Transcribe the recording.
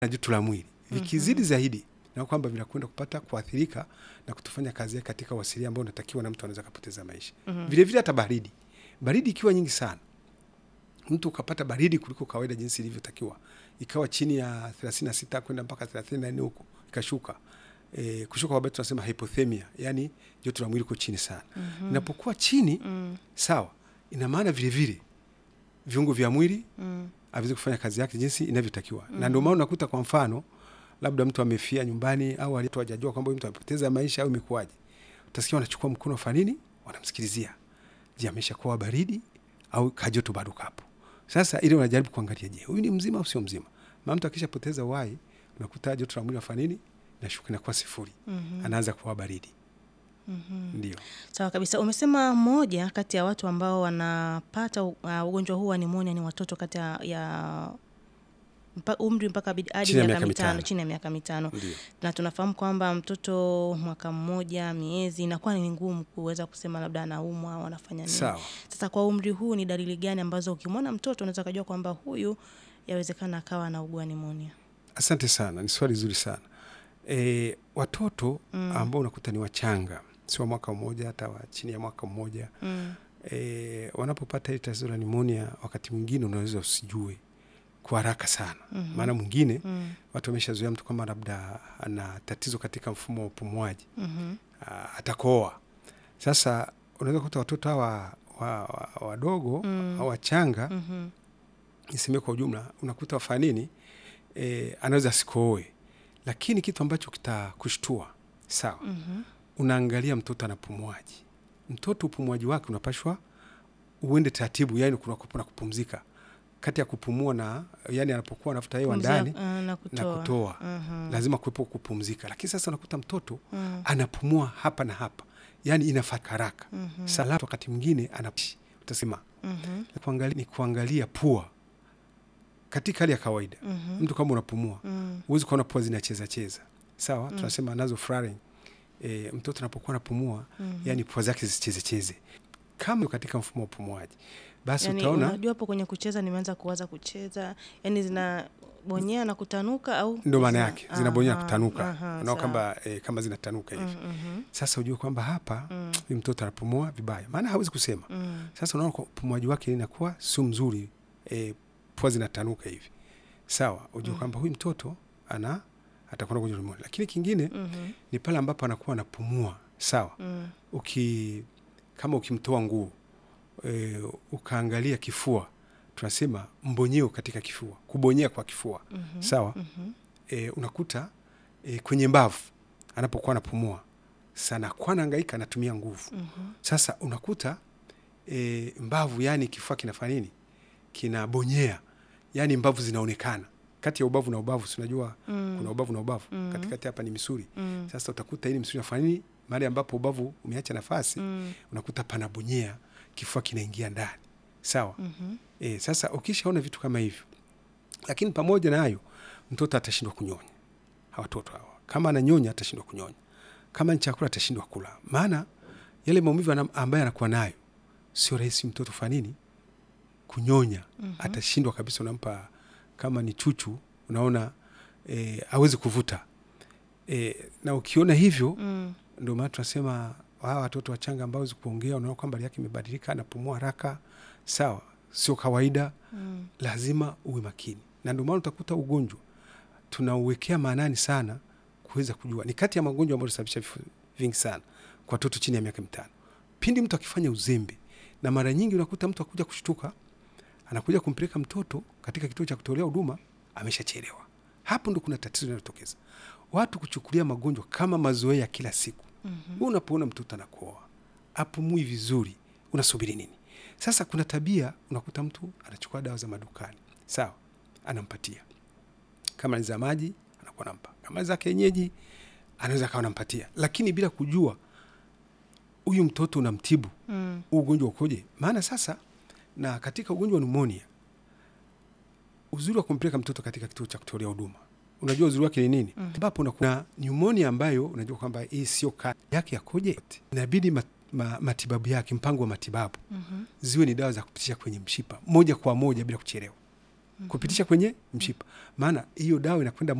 na joto la mwili vikizidi zaidi na kwamba vinakwenda kupata kuathirika na kutofanya kazi yake katika uasilia ambao unatakiwa na mtu anaweza kapoteza maisha vile vile hata baridi baridi ikiwa nyingi sana mtu ukapata baridi kuliko kawaida jinsi ilivyotakiwa ikawa chini ya 36 kwenda mpaka 34 huko ikashuka e, kushuka kwa tunasema hypothermia yani joto la mwili iko chini sana inapokuwa chini sawa ina maana vile vile viungo vya mwili haviwezi kufanya kazi yake jinsi inavyotakiwa na ndio maana unakuta kwa mfano labda mtu amefia nyumbani au alitu hajajua kwamba huyu mtu amepoteza maisha au imekuwaje utasikia wanachukua mkono wa nini wanamsikilizia je ameshakuwa baridi au kajoto bado kapo sasa ile unajaribu kuangalia je huyu ni mzima au sio mzima maana mtu akishapoteza uhai unakuta joto la mwili wafanya nini nashuka inakuwa sifuri anaanza kuwa baridi ndio Sawa kabisa. Umesema moja kati ya watu ambao wanapata uh, ugonjwa huu wa nimonia ni watoto kati ya, ya mpa, umri mpaka bid- hadi Chini ya miaka miaka mitano, mitano. chini ya miaka mitano Ndio. na tunafahamu kwamba mtoto mwaka mmoja miezi inakuwa ni ngumu kuweza kusema labda anaumwa au anafanya nini. Sawa. Sasa kwa umri huu ni dalili gani ambazo ukimwona mtoto unaweza kujua kwamba huyu yawezekana akawa anaugua nimonia? Asante sana, ni swali zuri sana. E, watoto ambao unakuta ni wachanga, sio mwaka mmoja, hata wa chini ya mwaka mmoja Mm. e, wanapopata hili tatizo la nimonia, wakati mwingine unaweza usijue kwa haraka sana Mhm. maana mwingine Mm. watu wameshazoea mtu kama labda ana tatizo katika mfumo wa upumuaji Mhm. ah, atakoa. Sasa unaweza kukuta watoto hawa wa- wa- wadogo Mm. au wachanga Mhm. niseme kwa ujumla, unakuta wafanya nini e, anaweza asikooe, lakini kitu ambacho kitakushtua sawa, Mhm. unaangalia mtoto anapumuaji. Mtoto upumuaji wake unapashwa uende taratibu, yani kunakuwa na kupumzika kati ya kupumua na yani, anapokuwa anafuta hewa Pumzia, ndani ah, na na kutoa. kutoa Mhm. lazima kuwepo kupumzika, lakini sasa unakuta mtoto Mm. anapumua hapa na hapa, yani inafata haraka Mhm. sala, wakati mwingine ana utasema Mhm. kuangalia, ni kuangalia pua katika hali ya kawaida Mhm. mtu kama unapumua Mm. huwezi kuona pua zinacheza cheza sawa tunasema nazo flaring e, mtoto anapokuwa anapumua Mhm. yani pua zake zisicheze cheze kama katika mfumo wa upumuaji basi Yani, utaona unajua hapo kwenye kucheza nimeanza kuwaza kucheza, yani zinabonyea na kutanuka au ndo maana zina- yake zinabonyea Aha, kutanuka aha, unao sawa. kwamba e, kama zinatanuka hivi Mm, mhm, sasa ujue kwamba hapa Mm. huyu mtoto anapumua vibaya maana hawezi kusema mm, sasa unaona kwa upumuaji wake inakuwa sio mzuri e, pua zinatanuka hivi sawa ujue kwamba huyu mtoto ana atakuwa na ugonjwa wa pneumonia. lakini kingine mhm, ni pale ambapo anakuwa anapumua sawa mm, uki kama ukimtoa nguo e, ukaangalia kifua tunasema mbonyeo katika kifua kubonyea kwa kifua mhm, sawa mhm, e, unakuta e, kwenye mbavu anapokuwa anapumua sana kwa anahangaika anatumia nguvu mhm, sasa unakuta e, mbavu yani kifua kinafanya nini kinabonyea yani mbavu zinaonekana kati ya ubavu na ubavu sinajua Mm. kuna ubavu na ubavu Mm. katikati hapa ni misuri mm, sasa utakuta ili misuri nafanya nini mahali ambapo ubavu umeacha nafasi mm, unakuta panabonyea kifua kinaingia ndani sawa mhm, e, sasa ukishaona vitu kama hivyo lakini pamoja na hayo mtoto atashindwa kunyonya hawa watoto hawa kama ananyonya atashindwa kunyonya kama ni chakula atashindwa kula maana yale maumivu ana- ambayo anakuwa nayo sio rahisi mtoto fanya nini kunyonya Mhm. atashindwa kabisa unampa kama ni chuchu unaona e, awezi kuvuta e, na ukiona hivyo mm, ndio maana tunasema hawa watoto wachanga ambao hawezi kuongea, unaona kwamba hali yake imebadilika, anapumua haraka, sawa, sio kawaida, mm, lazima uwe makini, na ndio maana utakuta ugonjwa tunauwekea maanani sana kuweza kujua. Ni kati ya magonjwa ambayo yanasababisha vifo vingi sana kwa watoto chini ya miaka mitano, pindi mtu akifanya uzembe, na mara nyingi unakuta mtu akuja kushtuka, anakuja kumpeleka mtoto katika kituo cha kutolea huduma, ameshachelewa. Hapo ndo kuna tatizo linalotokeza, watu kuchukulia magonjwa kama mazoea ya kila siku. mhm, Wewe unapoona mtoto anakoa apumui vizuri, unasubiri nini? Sasa kuna tabia, unakuta mtu anachukua dawa za madukani, sawa, anampatia kama ni za maji anakuwa nampa, kama ni za kienyeji anaweza akawa anampatia, lakini bila kujua huyu mtoto unamtibu mm, huu ugonjwa ukoje. Maana sasa na katika ugonjwa wa pneumonia, uzuri wa kumpeleka mtoto katika kituo cha kutolea huduma, unajua uzuri wake ni nini? Mhm. Ambapo mm. na pneumonia ambayo unajua kwamba hii sio kali yake yakoje, inabidi mat, ma, matibabu yake, mpango wa matibabu mhm, ziwe ni dawa za kupitisha kwenye mshipa moja kwa moja bila kuchelewa. kupitisha kwenye mshipa, maana hiyo dawa inakwenda